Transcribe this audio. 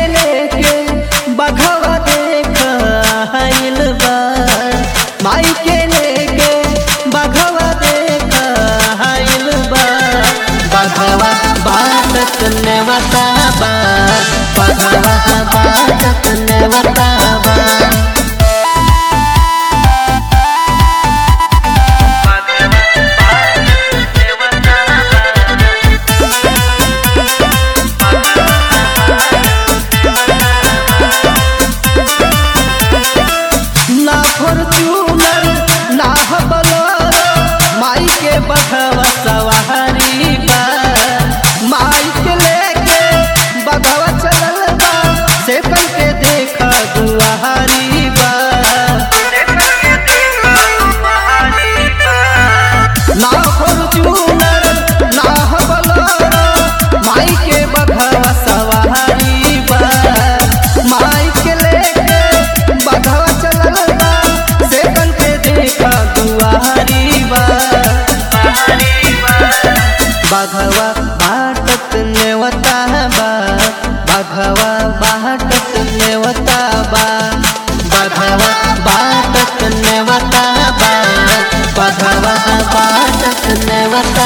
लेके बघवा देख आइल बा माई के लेके बघवा देख आइल बा बघवा बाटत नेवता बा बघवा बाटत नेवता बा ना फॉर्च्यूनर ना बलोरो माई के बघवा सवारी बा माई के लेके बघवा चलल बा से कल के देखा दुआरी बा ना फॉर्च्यूनर ना बलोरो माई के बघवा सवारी बा माई के लेके बघवा चलल बा से कल के देखा दुआरी बा बघवा बाटत नेवता बा बघवा बाटत नेवता बा बघवा बाटत नेवता बा बघवा बाटत नेवता